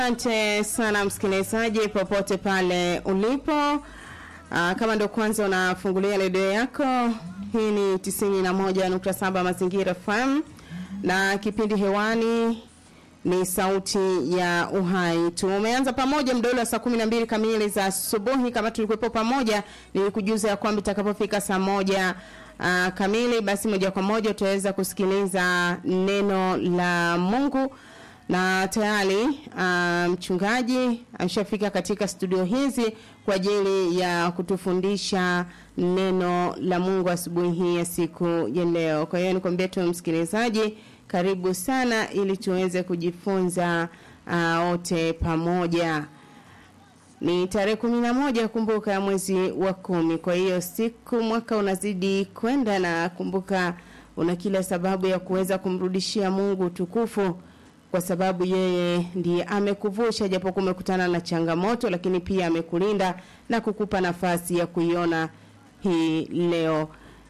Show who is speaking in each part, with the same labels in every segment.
Speaker 1: Asante sana msikilizaji popote pale ulipo. Aa, kama ndo kwanza unafungulia redio yako, hii ni 91.7 Mazingira FM na kipindi hewani ni sauti ya uhai. Tumeanza pamoja mdolo wa saa 12 kamili za asubuhi. Kama tulikuwepo pamoja, nilikujuza ya kwamba itakapofika saa moja uh, kamili, basi moja kwa moja utaweza kusikiliza neno la Mungu na tayari uh, mchungaji ameshafika katika studio hizi kwa ajili ya kutufundisha neno la Mungu asubuhi hii ya siku ya leo. Kwa hiyo nikwambie tu msikilizaji, karibu sana ili tuweze kujifunza wote uh, pamoja. Ni tarehe kumi na moja kumbuka, ya mwezi wa kumi. Kwa hiyo siku mwaka unazidi kwenda, na kumbuka una kila sababu ya kuweza kumrudishia Mungu tukufu kwa sababu yeye ndiye amekuvusha japo kumekutana na changamoto, lakini pia amekulinda na kukupa nafasi ya kuiona hii leo.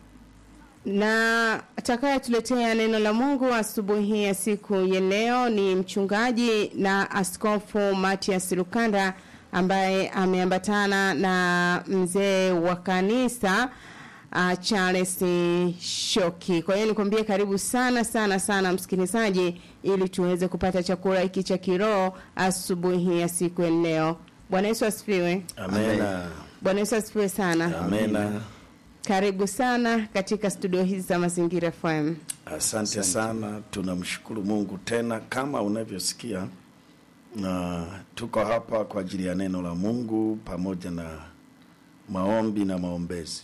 Speaker 1: Na atakayetuletea neno la Mungu asubuhi ya siku ya leo ni mchungaji na askofu Matias Lukanda ambaye ameambatana na mzee wa kanisa uh, Charles Shoki. Kwa hiyo nikwambie karibu sana sana sana msikilizaji, ili tuweze kupata chakula hiki cha kiroho asubuhi ya siku ya leo. Bwana Yesu asifiwe.
Speaker 2: Amena.
Speaker 1: Bwana Yesu asifiwe sana.
Speaker 2: Amena.
Speaker 1: Karibu sana katika studio hizi za Mazingira FM.
Speaker 2: Asante sana, tunamshukuru Mungu tena, kama unavyosikia, na tuko hapa kwa ajili ya neno la Mungu pamoja na maombi na maombezi.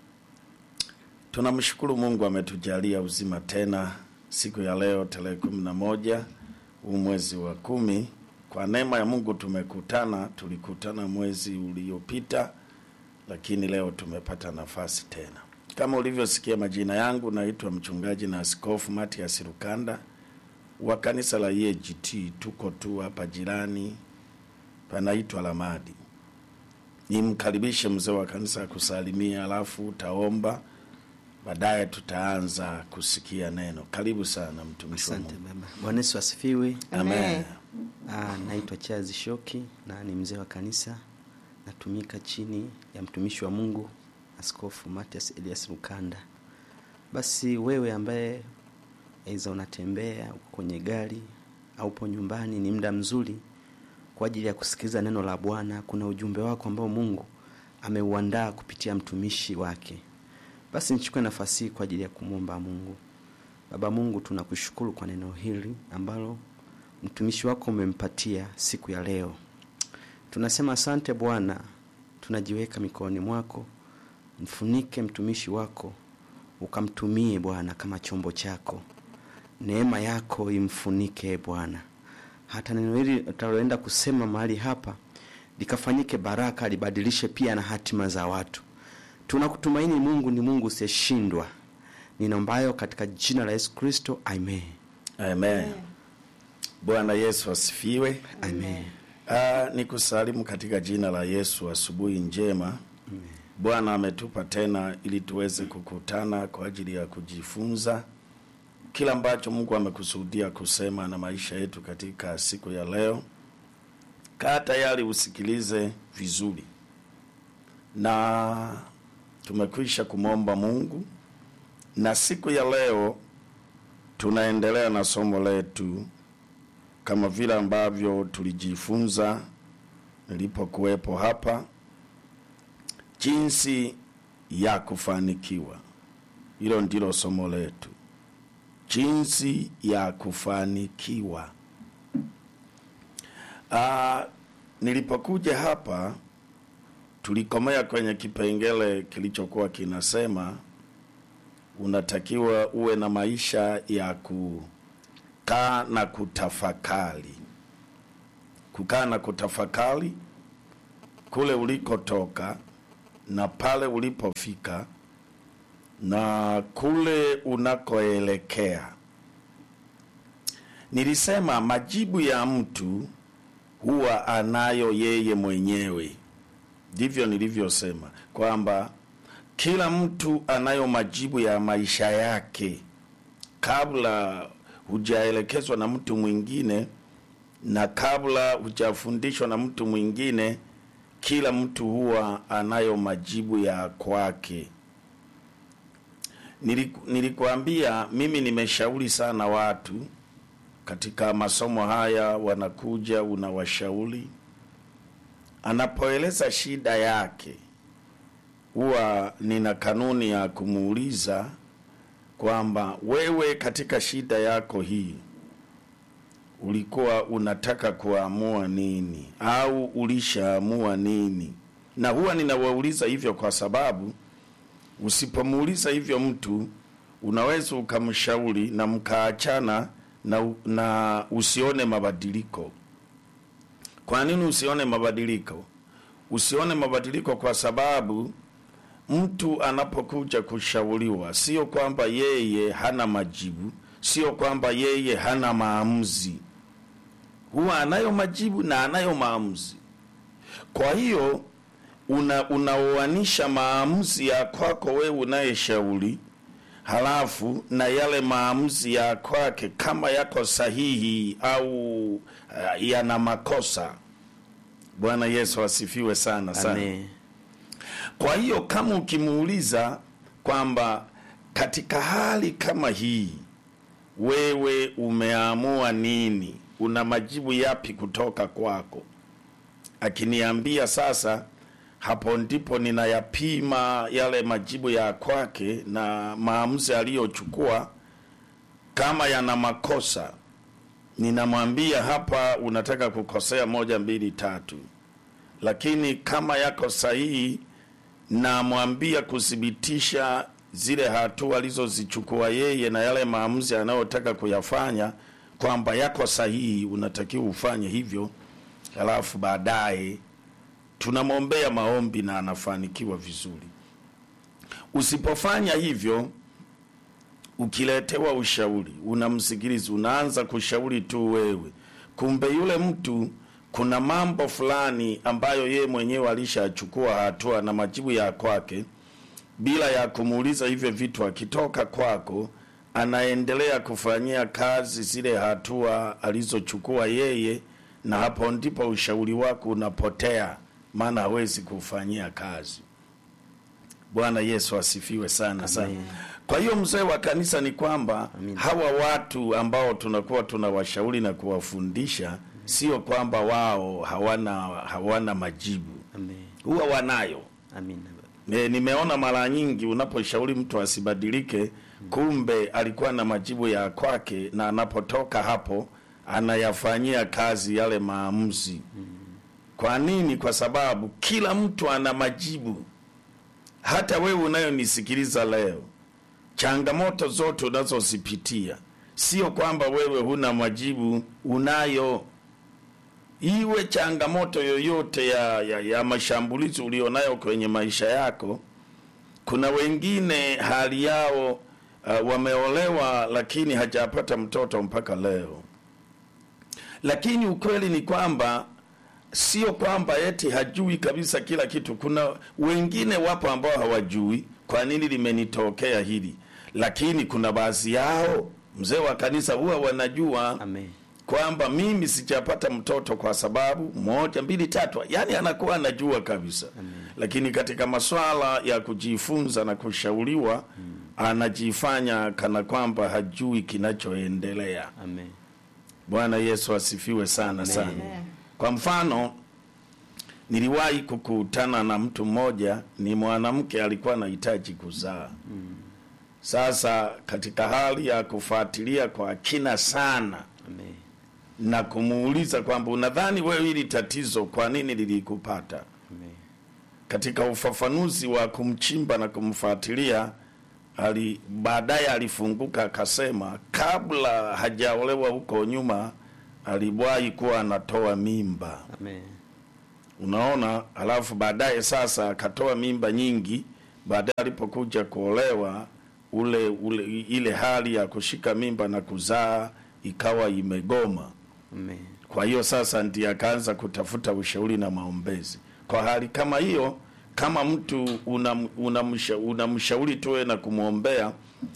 Speaker 2: Tunamshukuru Mungu ametujalia uzima tena siku ya leo tarehe kumi na moja huu mwezi wa kumi. Kwa neema ya Mungu tumekutana, tulikutana mwezi uliopita, lakini leo tumepata nafasi tena. Kama ulivyosikia, majina yangu naitwa mchungaji na askofu Matias Lukanda wa kanisa la EAGT. Tuko tu hapa jirani, panaitwa Lamadi. Nimkaribishe mzee wa kanisa akusalimia, alafu utaomba baadaye tutaanza kusikia neno. Karibu sana mtumishi wa
Speaker 3: Asante
Speaker 2: Mungu.
Speaker 3: baba. Bwana Yesu asifiwe.
Speaker 2: Amen.
Speaker 3: Ah, naitwa Charles Shoki na ni mzee wa kanisa, natumika chini ya mtumishi wa Mungu Askofu Matias Elias Lukanda. Basi wewe ambaye aidha unatembea uko kwenye gari au upo nyumbani, ni muda mzuri kwa ajili ya kusikiliza neno la Bwana. Kuna ujumbe wako ambao Mungu ameuandaa kupitia mtumishi wake. Basi nichukue nafasi hii kwa ajili ya kumwomba Mungu. Baba Mungu, tunakushukuru kwa neno hili ambalo mtumishi wako umempatia siku ya leo. Tunasema asante Bwana, tunajiweka mikononi mwako, mfunike mtumishi wako, ukamtumie Bwana kama chombo chako. Neema yako imfunike Bwana, hata neno hili utaloenda kusema mahali hapa likafanyike baraka, libadilishe pia na hatima za watu. Tunakutumaini Mungu, ni Mungu usiyeshindwa. Ninaombayo katika jina la Yesu Kristo, amen.
Speaker 2: Amen. Bwana Yesu asifiwe.
Speaker 3: Amen.
Speaker 2: Ah, nikusalimu katika jina la Yesu, asubuhi njema. Bwana ametupa tena ili tuweze kukutana kwa ajili ya kujifunza kila ambacho Mungu amekusudia kusema na maisha yetu katika siku ya leo. Kaa tayari usikilize vizuri, na tumekwisha kumwomba Mungu, na siku ya leo tunaendelea na somo letu kama vile ambavyo tulijifunza nilipokuwepo hapa, jinsi ya kufanikiwa. Hilo ndilo somo letu, jinsi ya kufanikiwa. Aa, nilipokuja hapa tulikomea kwenye kipengele kilichokuwa kinasema unatakiwa uwe na maisha ya kukaa na kutafakari, kukaa na kutafakari kule ulikotoka na pale ulipofika na kule unakoelekea. Nilisema majibu ya mtu huwa anayo yeye mwenyewe, ndivyo nilivyosema kwamba kila mtu anayo majibu ya maisha yake kabla hujaelekezwa na mtu mwingine na kabla hujafundishwa na mtu mwingine, kila mtu huwa anayo majibu ya kwake. Niliku- Nilikuambia mimi nimeshauri sana watu katika masomo haya, wanakuja unawashauri, anapoeleza shida yake, huwa nina kanuni ya kumuuliza kwamba wewe, katika shida yako hii ulikuwa unataka kuamua nini au ulishaamua nini? Na huwa ninawauliza hivyo kwa sababu usipomuuliza hivyo mtu unaweza ukamshauri na mkaachana na, na usione mabadiliko. Kwa nini usione mabadiliko? Usione mabadiliko kwa sababu mtu anapokuja kushauriwa, sio kwamba yeye hana majibu, sio kwamba yeye hana maamuzi. Huwa anayo majibu na anayo maamuzi. Kwa hiyo una unaoanisha maamuzi ya kwako wewe unayeshauri halafu na yale maamuzi ya kwake kama yako sahihi au uh, yana makosa. Bwana Yesu asifiwe sana sana.
Speaker 3: Amen.
Speaker 2: Kwa hiyo kama ukimuuliza kwamba katika hali kama hii wewe umeamua nini, una majibu yapi kutoka kwako? Akiniambia sasa, hapo ndipo ninayapima yale majibu ya kwake na maamuzi aliyochukua. Kama yana makosa, ninamwambia hapa, unataka kukosea moja, mbili, tatu. Lakini kama yako sahihi, namwambia kuthibitisha zile hatua alizozichukua yeye na yale maamuzi anayotaka kuyafanya kwamba yako sahihi, unatakiwa ufanye hivyo, halafu baadaye tunamwombea maombi na anafanikiwa vizuri. Usipofanya hivyo, ukiletewa ushauri, unamsikiliza, unaanza kushauri tu wewe, kumbe yule mtu kuna mambo fulani ambayo yeye mwenyewe alishachukua hatua na majibu ya kwake, bila ya kumuuliza hivyo vitu. Akitoka kwako, anaendelea kufanyia kazi zile hatua alizochukua yeye, na hapo ndipo ushauri wako unapotea, maana hawezi kufanyia kazi. Bwana Yesu asifiwe sana sana.
Speaker 3: Amen.
Speaker 2: Kwa hiyo mzee wa kanisa ni kwamba
Speaker 3: Amen.
Speaker 2: hawa watu ambao tunakuwa tunawashauri na kuwafundisha, sio kwamba wao hawana hawana majibu,
Speaker 3: Amen.
Speaker 2: huwa wanayo.
Speaker 3: Amina.
Speaker 2: E, nimeona mara nyingi unaposhauri mtu asibadilike, kumbe alikuwa na majibu ya kwake, na anapotoka hapo anayafanyia kazi yale maamuzi. Kwa nini? Kwa sababu kila mtu ana majibu. Hata wewe unayonisikiliza leo, changamoto zote unazozipitia, sio kwamba wewe huna majibu, unayo. Iwe changamoto yoyote ya, ya, ya mashambulizi ulionayo kwenye maisha yako. Kuna wengine hali yao uh, wameolewa lakini hajapata mtoto mpaka leo, lakini ukweli ni kwamba sio kwamba eti hajui kabisa kila kitu. Kuna wengine wapo ambao hawajui kwa nini limenitokea hili, lakini kuna baadhi yao, mzee wa kanisa, huwa wanajua
Speaker 3: Amen.
Speaker 2: kwamba mimi sijapata mtoto kwa sababu moja mbili tatu, yani anakuwa anajua kabisa lakini katika maswala ya kujifunza na kushauriwa anajifanya kana kwamba hajui kinachoendelea.
Speaker 3: Amen.
Speaker 2: Bwana Yesu asifiwe sana sana. Kwa mfano, niliwahi kukutana na mtu mmoja, ni mwanamke alikuwa anahitaji kuzaa. Sasa katika hali ya kufuatilia kwa kina sana
Speaker 3: Amen.
Speaker 2: na kumuuliza kwamba unadhani wewe hili tatizo kwa nini lilikupata?
Speaker 3: Amen.
Speaker 2: Katika ufafanuzi wa kumchimba na kumfuatilia ali baadaye alifunguka akasema, kabla hajaolewa huko nyuma aliwahi kuwa anatoa mimba.
Speaker 3: Amen.
Speaker 2: Unaona, alafu baadaye sasa akatoa mimba nyingi. Baadaye alipokuja kuolewa, ule, ule ile hali ya kushika mimba na kuzaa ikawa imegoma.
Speaker 3: Amen.
Speaker 2: Kwa hiyo sasa ndiye akaanza kutafuta ushauri na maombezi. Kwa hali kama hiyo, kama mtu unamshauri una unamsha- unamshauri tu wewe na kumwombea,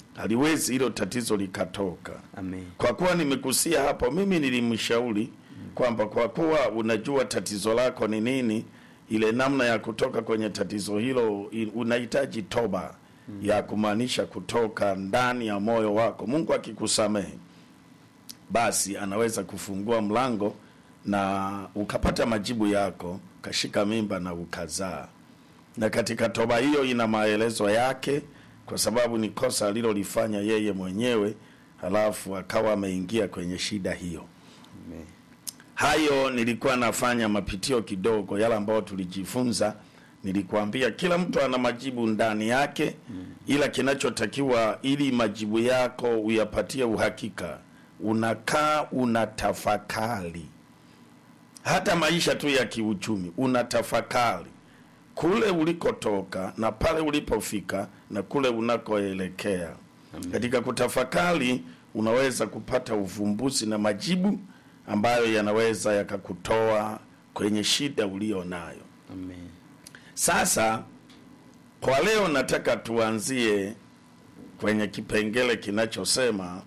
Speaker 2: haliwezi hilo tatizo likatoka.
Speaker 3: Amen.
Speaker 2: Kwa kuwa nimekusia hapo, mimi nilimshauri kwamba kwa kuwa unajua tatizo lako ni nini, ile namna ya kutoka kwenye tatizo hilo i- unahitaji toba ya kumaanisha kutoka ndani ya moyo wako. Mungu akikusamehe, basi anaweza kufungua mlango na ukapata majibu yako, ukashika mimba na ukazaa. Na katika toba hiyo ina maelezo yake, kwa sababu ni kosa alilolifanya yeye mwenyewe, halafu akawa ameingia kwenye shida hiyo.
Speaker 3: Amen.
Speaker 2: Hayo nilikuwa nafanya mapitio kidogo, yale ambayo tulijifunza. Nilikuambia kila mtu ana majibu ndani yake, ila kinachotakiwa ili majibu yako uyapatie uhakika, unakaa unatafakari. Hata maisha tu ya kiuchumi, unatafakari kule ulikotoka na pale ulipofika na kule unakoelekea. Katika kutafakari unaweza kupata uvumbuzi na majibu ambayo yanaweza yakakutoa kwenye shida ulio nayo.
Speaker 3: Amen.
Speaker 2: Sasa kwa leo nataka tuanzie kwenye kipengele kinachosema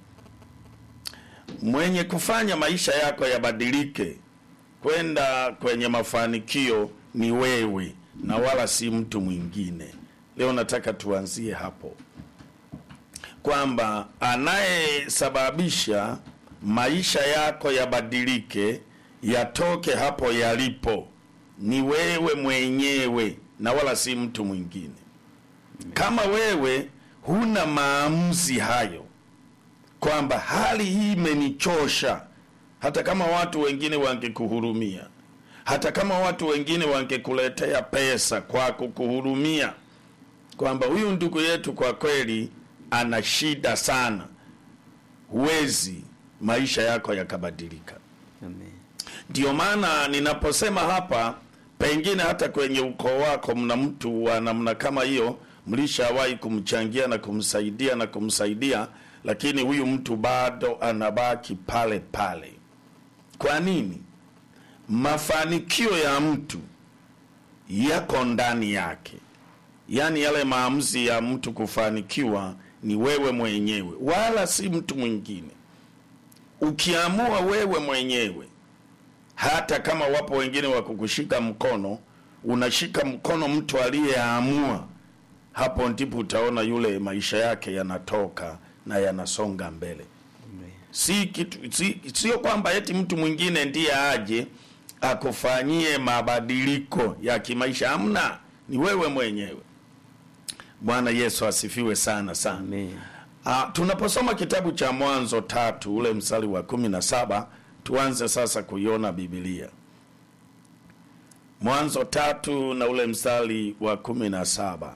Speaker 2: mwenye kufanya maisha yako yabadilike kwenda kwenye mafanikio ni wewe na wala si mtu mwingine. Leo nataka tuanzie hapo kwamba anayesababisha maisha yako yabadilike yatoke hapo yalipo ni wewe mwenyewe na wala si mtu mwingine. Kama wewe huna maamuzi hayo kwamba hali hii imenichosha, hata kama watu wengine wangekuhurumia, hata kama watu wengine wangekuletea pesa kwa kukuhurumia, kwamba huyu ndugu yetu kwa kweli ana shida sana, huwezi maisha yako yakabadilika.
Speaker 3: Amen.
Speaker 2: Ndio maana ninaposema hapa, pengine hata kwenye ukoo wako mna mtu wa namna kama hiyo, mlishawahi kumchangia na kumsaidia na kumsaidia, lakini huyu mtu bado anabaki pale pale. Kwa nini? Mafanikio ya mtu yako ndani yake, yaani yale maamuzi ya mtu kufanikiwa ni wewe mwenyewe, wala si mtu mwingine. Ukiamua wewe mwenyewe hata kama wapo wengine wa kukushika mkono, unashika mkono mtu aliyeamua, hapo ndipo utaona yule maisha yake yanatoka na yanasonga mbele.
Speaker 3: Amen.
Speaker 2: Si kitu si, sio kwamba eti mtu mwingine ndiye aje akufanyie mabadiliko ya kimaisha. Hamna, ni wewe mwenyewe. Bwana Yesu asifiwe sana sana.
Speaker 3: Amen.
Speaker 2: Ah, tunaposoma kitabu cha Mwanzo tatu ule mstari wa kumi na saba tuanze sasa kuiona Biblia. Mwanzo tatu na ule mstari wa kumi na saba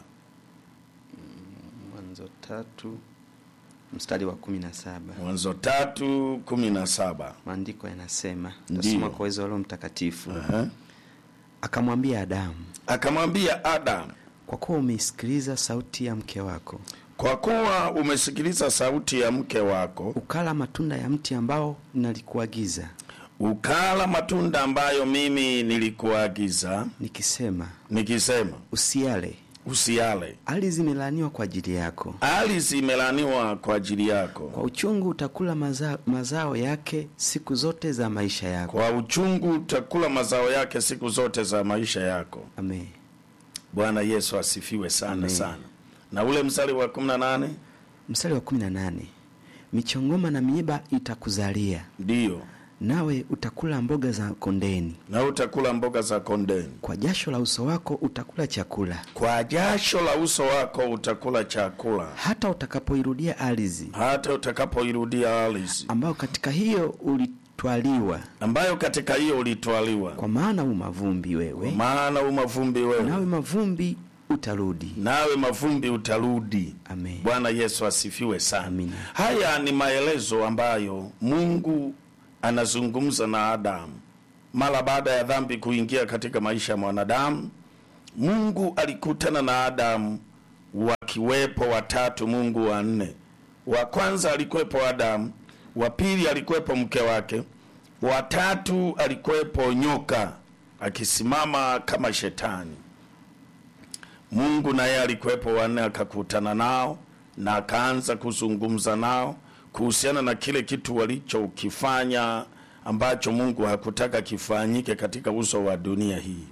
Speaker 3: Mwanzo tatu mstari wa kumi na saba
Speaker 2: Mwanzo tatu kumi na saba
Speaker 3: maandiko yanasema,
Speaker 2: Ndiyo.
Speaker 3: tasoma kwa uwezo wa Roho Mtakatifu.
Speaker 2: Aha.
Speaker 3: Akamwambia Adamu,
Speaker 2: Akamwambia Adamu,
Speaker 3: kwa kuwa umeisikiliza sauti ya mke wako,
Speaker 2: kwa kuwa umesikiliza sauti ya mke wako,
Speaker 3: ukala matunda ya mti ambao nalikuagiza,
Speaker 2: ukala matunda ambayo mimi nilikuagiza
Speaker 3: nikisema
Speaker 2: nikisema,
Speaker 3: usiale,
Speaker 2: usiale.
Speaker 3: ardhi zimelaaniwa kwa ajili yako,
Speaker 2: Ardhi imelaniwa kwa ajili yako,
Speaker 3: kwa uchungu utakula maza, mazao yake siku zote za maisha yako.
Speaker 2: kwa uchungu utakula mazao yake siku zote za maisha yako.
Speaker 3: Amen.
Speaker 2: Bwana Yesu asifiwe sana
Speaker 3: Amen.
Speaker 2: sana. Na ule mstari wa kumi na nane
Speaker 3: Mstari wa kumi na nane michongoma na miiba itakuzalia,
Speaker 2: ndiyo,
Speaker 3: nawe utakula mboga za kondeni,
Speaker 2: na utakula mboga za kondeni,
Speaker 3: kwa jasho la uso wako utakula chakula,
Speaker 2: kwa jasho la uso wako utakula chakula,
Speaker 3: hata utakapoirudia ardhi
Speaker 2: hata utakapoirudia ardhi
Speaker 3: ambayo katika hiyo ulitwaliwa,
Speaker 2: ambayo katika hiyo ulitwaliwa,
Speaker 3: kwa maana u mavumbi wewe,
Speaker 2: maana u mavumbi wewe,
Speaker 3: nawe mavumbi utarudi.
Speaker 2: nawe mavumbi utarudi.
Speaker 3: Amen.
Speaker 2: Bwana Yesu asifiwe sana.
Speaker 3: Amina.
Speaker 2: Haya ni maelezo ambayo Mungu anazungumza na Adamu mara baada ya dhambi kuingia katika maisha ya mwanadamu. Mungu alikutana na Adamu wakiwepo watatu, Mungu wa nne. Wa kwanza alikuwepo Adamu, wa pili alikuwepo mke wake, wa tatu alikuwepo nyoka akisimama kama shetani. Mungu naye alikuwepo wanne, akakutana nao na akaanza kuzungumza nao kuhusiana na kile kitu walichokifanya ambacho Mungu hakutaka kifanyike katika uso wa dunia hii.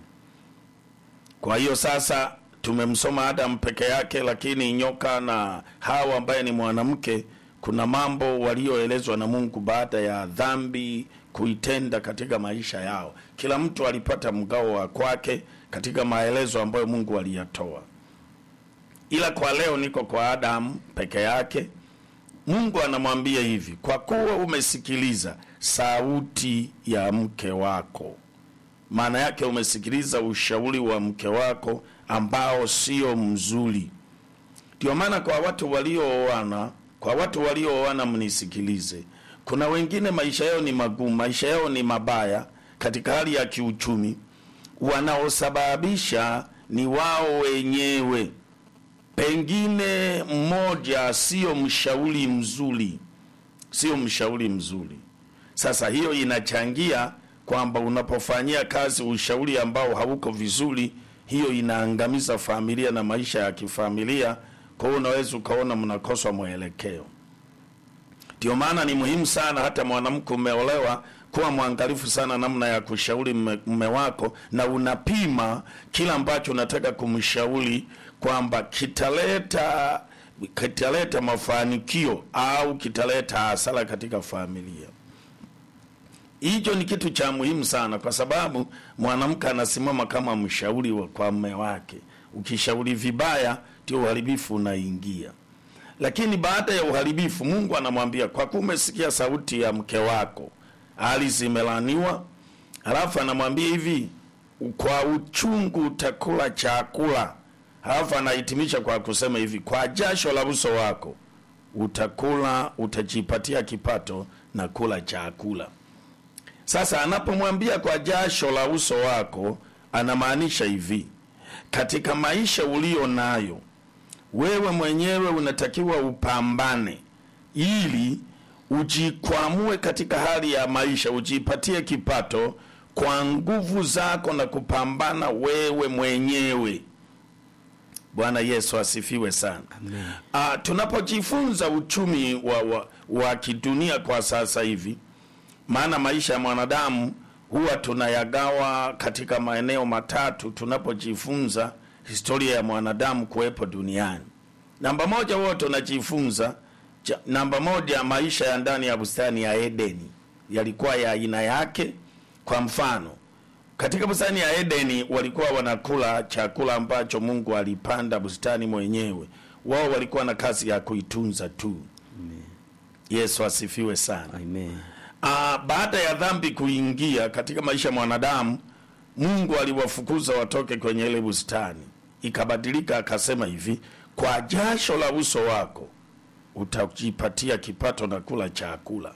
Speaker 2: Kwa hiyo sasa tumemsoma Adam peke yake, lakini nyoka na Hawa ambaye ni mwanamke, kuna mambo walioelezwa na Mungu baada ya dhambi kuitenda katika maisha yao. Kila mtu alipata mgao wa kwake katika maelezo ambayo Mungu aliyatoa, ila kwa leo niko kwa Adamu peke yake. Mungu anamwambia hivi, kwa kuwa umesikiliza sauti ya mke wako. Maana yake umesikiliza ushauri wa mke wako ambao sio mzuri. Ndio maana kwa watu waliooana, kwa watu waliooana, mnisikilize. Kuna wengine maisha yao ni magumu, maisha yao ni mabaya katika hali ya kiuchumi, wanaosababisha ni wao wenyewe pengine mmoja sio mshauri mzuri, sio mshauri mzuri. Sasa hiyo inachangia kwamba unapofanyia kazi ushauri ambao hauko vizuri, hiyo inaangamiza familia na maisha ya kifamilia. Kwa hiyo unaweza ukaona mnakoswa mwelekeo. Ndio maana ni muhimu sana, hata mwanamke umeolewa, kuwa mwangalifu sana namna ya kushauri mume wako, na unapima kila ambacho unataka kumshauri kwamba kitaleta kitaleta mafanikio au kitaleta hasara katika familia. Hicho ni kitu cha muhimu sana, kwa sababu mwanamke anasimama kama mshauri wa kwa mume wake. Ukishauri vibaya, ndio uharibifu unaingia. Lakini baada ya uharibifu, Mungu anamwambia kwa kuwa umesikia sauti ya mke wako, hali zimelaniwa. Halafu anamwambia hivi, kwa uchungu utakula chakula Halafu anahitimisha kwa kusema hivi, kwa jasho la uso wako utakula, utajipatia kipato na kula chakula. Sasa anapomwambia kwa jasho la uso wako, anamaanisha hivi, katika maisha ulio nayo wewe mwenyewe unatakiwa upambane ili ujikwamue katika hali ya maisha, ujipatie kipato kwa nguvu zako na kupambana wewe mwenyewe. Bwana Yesu asifiwe sana.
Speaker 3: Amen.
Speaker 2: Ah, tunapojifunza uchumi wa, wa, wa kidunia kwa sasa hivi, maana maisha ya mwanadamu huwa tunayagawa katika maeneo matatu tunapojifunza historia ya mwanadamu kuwepo duniani. Namba moja, huwa tunajifunza cha- namba moja, maisha ya ndani ya bustani ya Edeni yalikuwa ya aina yake. Kwa mfano, katika bustani ya Edeni walikuwa wanakula chakula ambacho Mungu alipanda bustani mwenyewe. Wao walikuwa na kazi ya kuitunza tu. Yesu asifiwe sana.
Speaker 3: Amen.
Speaker 2: Ah, baada ya dhambi kuingia katika maisha ya mwanadamu, Mungu aliwafukuza watoke kwenye ile bustani. Ikabadilika akasema hivi, kwa jasho la uso wako utajipatia kipato na kula chakula.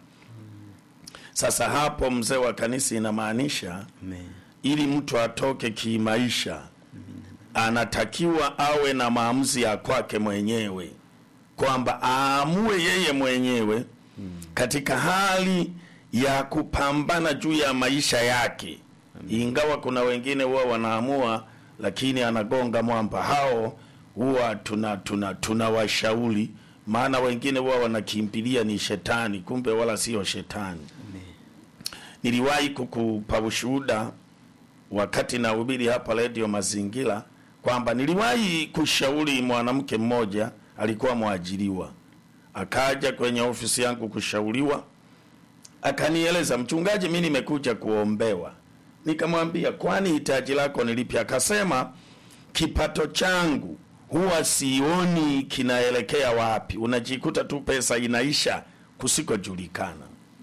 Speaker 2: Sasa hapo, mzee wa kanisa, inamaanisha
Speaker 3: Amen.
Speaker 2: ili mtu atoke kimaisha anatakiwa awe na maamuzi ya kwake mwenyewe, kwamba aamue yeye mwenyewe katika hali ya kupambana juu ya maisha yake. Ingawa kuna wengine huwa wanaamua, lakini anagonga mwamba. Hao huwa tuna tuna tunawashauri, maana wengine huwa wanakimbilia ni shetani, kumbe wala sio shetani. Niliwahi kukupa ushuhuda wakati nahubiri hapa redio Mazingira kwamba niliwahi kushauri mwanamke mmoja, alikuwa mwajiriwa, akaja kwenye ofisi yangu kushauriwa, akanieleza, mchungaji, mi nimekuja kuombewa. Nikamwambia, kwani hitaji lako ni lipi? Akasema, kipato changu huwa sioni kinaelekea wapi, unajikuta tu pesa inaisha kusikojulikana.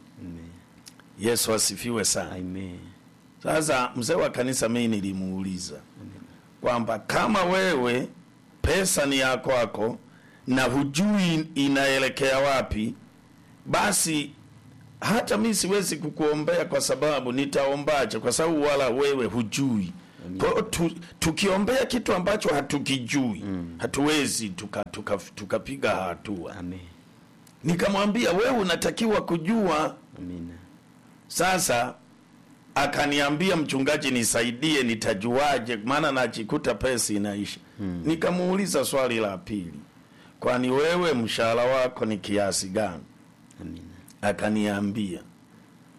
Speaker 2: Yesu asifiwe sana.
Speaker 3: Amen.
Speaker 2: Sasa mzee wa kanisa, mimi nilimuuliza kwamba kama wewe pesa ni ya kwako na hujui inaelekea wapi, basi hata mi siwezi kukuombea kwa sababu nitaombaje? Kwa sababu wala wewe hujui. Kwa hiyo tu, tukiombea kitu ambacho hatukijui hatuwezi tukapiga tuka, tukapiga hatua.
Speaker 3: Amen.
Speaker 2: Nikamwambia wewe unatakiwa kujua
Speaker 3: Amina.
Speaker 2: sasa akaniambia mchungaji, nisaidie, nitajuaje? Maana najikuta pesa inaisha. Nikamuuliza swali la pili, kwani wewe mshahara wako ni kiasi gani?
Speaker 3: Amina.
Speaker 2: Akaniambia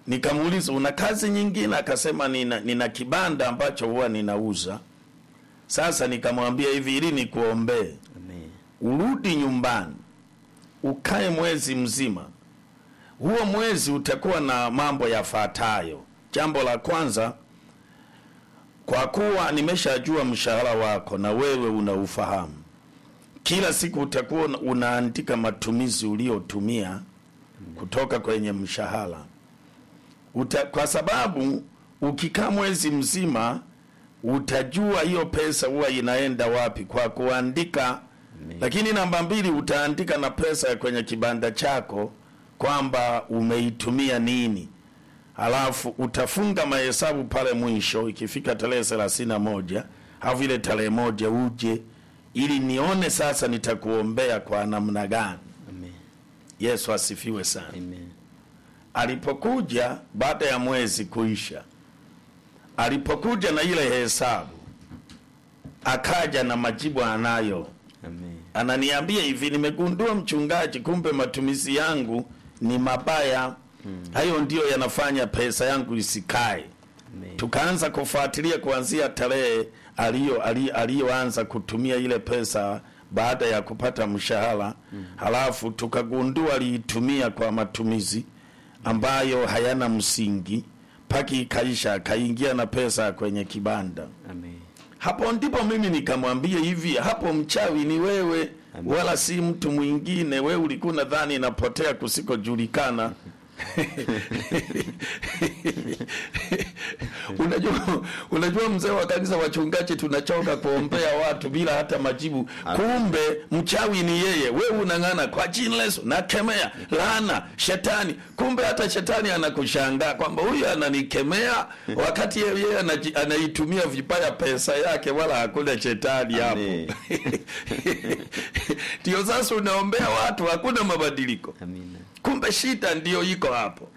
Speaker 2: Nikamuuliza, una kazi nyingine? Akasema nina, nina kibanda ambacho huwa ninauza. Sasa nikamwambia hivi, ili nikuombee
Speaker 3: Amen.
Speaker 2: urudi nyumbani ukae mwezi mzima. Huo mwezi utakuwa na mambo yafuatayo. Jambo la kwanza, kwa kuwa nimeshajua mshahara wako na wewe unaufahamu, kila siku utakuwa una- unaandika matumizi uliotumia kutoka kwenye mshahara Uta, kwa sababu ukikaa mwezi mzima utajua hiyo pesa huwa inaenda wapi kwa kuandika
Speaker 3: Amen.
Speaker 2: lakini namba mbili utaandika na pesa ya kwenye kibanda chako kwamba umeitumia nini halafu utafunga mahesabu pale mwisho ikifika tarehe thelathini na moja au vile tarehe moja uje ili nione sasa nitakuombea kwa namna gani
Speaker 3: Amen.
Speaker 2: yesu asifiwe sana
Speaker 3: Amen.
Speaker 2: alipokuja baada ya mwezi kuisha alipokuja na ile hesabu akaja na majibu anayo
Speaker 3: Amen.
Speaker 2: ananiambia hivi nimegundua mchungaji kumbe matumizi yangu ni mabaya hayo ndiyo yanafanya pesa yangu isikae
Speaker 3: Amen.
Speaker 2: tukaanza kufuatilia kuanzia tarehe aliyo ali- aliyoanza kutumia ile pesa baada ya kupata mshahara halafu tukagundua aliitumia kwa matumizi ambayo hayana msingi paki ikaisha akaingia na pesa kwenye kibanda
Speaker 3: Amen.
Speaker 2: hapo ndipo mimi nikamwambia hivi hapo mchawi ni wewe
Speaker 3: Amen.
Speaker 2: wala si mtu mwingine wewe ulikuwa nadhani inapotea kusikojulikana unajua unajua mzee wa kanisa wachungaji tunachoka kuombea watu bila hata majibu kumbe mchawi ni yeye wewe unang'ana kwa jina la Yesu nakemea laana shetani kumbe hata shetani anakushangaa kwamba huyu ananikemea wakati yeye yeye anaji- anaitumia vibaya pesa yake wala hakuna shetani hapo
Speaker 3: Amen.
Speaker 2: ndio sasa unaombea watu hakuna mabadiliko
Speaker 3: Amina.
Speaker 2: kumbe shida ndiyo iko hapo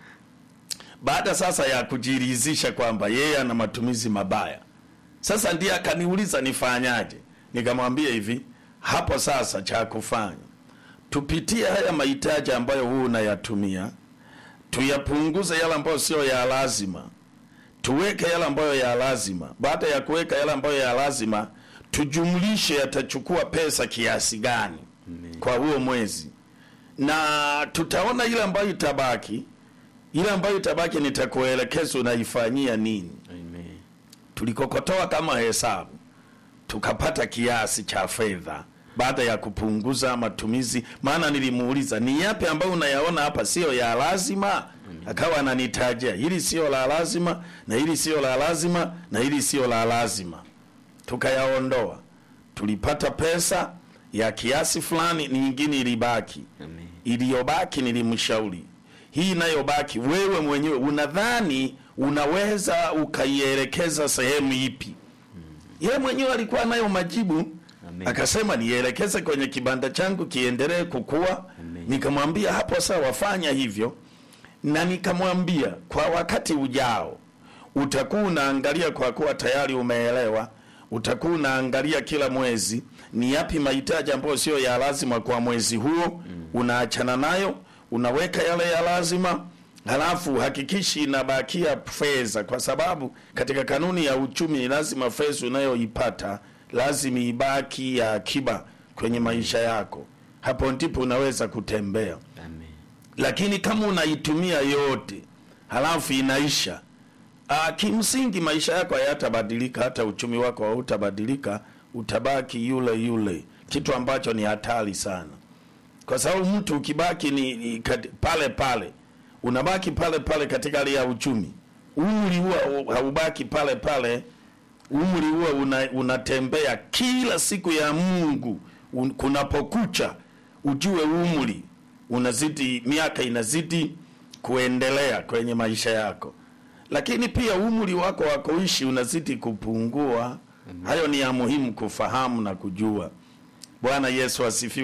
Speaker 2: baada sasa ya kujiridhisha kwamba yeye ana matumizi mabaya sasa ndiye akaniuliza nifanyaje nikamwambia hivi hapo sasa cha kufanya tupitie haya mahitaji ambayo huu unayatumia tuyapunguze yale ambayo sio ya lazima tuweke yale ambayo ya lazima baada ya kuweka yale ambayo ya lazima tujumlishe yatachukua pesa kiasi gani
Speaker 3: Amen.
Speaker 2: kwa huo mwezi na tutaona ile ambayo itabaki ile ambayo itabaki nitakuelekeza unaifanyia nini
Speaker 3: Amen.
Speaker 2: tulikokotoa kama hesabu tukapata kiasi cha fedha baada ya kupunguza matumizi maana nilimuuliza ni yapi ambayo unayaona hapa sio ya lazima akawa ananitajia hili sio la lazima na hili sio la lazima na hili sio la lazima tukayaondoa tulipata pesa ya kiasi fulani nyingine ilibaki
Speaker 3: Amen.
Speaker 2: iliyobaki nilimshauri hii inayobaki wewe mwenyewe unadhani unaweza ukaielekeza sehemu ipi yeye mwenyewe alikuwa nayo majibu
Speaker 3: Amen.
Speaker 2: akasema nielekeze kwenye kibanda changu kiendelee kukua
Speaker 3: Amen.
Speaker 2: nikamwambia hapo sawa fanya hivyo na nikamwambia kwa wakati ujao utakuwa unaangalia kwa kuwa tayari umeelewa utakuwa unaangalia kila mwezi ni yapi mahitaji ambayo sio ya lazima kwa mwezi huo unaachana nayo unaweka yale ya lazima halafu hakikishi inabakia fedha kwa sababu katika kanuni ya uchumi ni lazima fedha unayoipata lazima ibaki ya akiba kwenye maisha yako hapo ndipo unaweza kutembea
Speaker 3: Amen.
Speaker 2: lakini kama unaitumia yote halafu inaisha ah, kimsingi maisha yako hayatabadilika hata uchumi wako hautabadilika utabaki yule yule kitu ambacho ni hatari sana kwa sababu mtu ukibaki ni, ni kat, pale pale unabaki pale pale katika hali ya uchumi umri huwa haubaki pale pale umri huwa una, unatembea kila siku ya mungu un, kunapokucha ujue umri unazidi miaka inazidi kuendelea kwenye maisha yako lakini pia umri wako wa kuishi unazidi kupungua hayo ni ya muhimu kufahamu na kujua bwana yesu asifiwe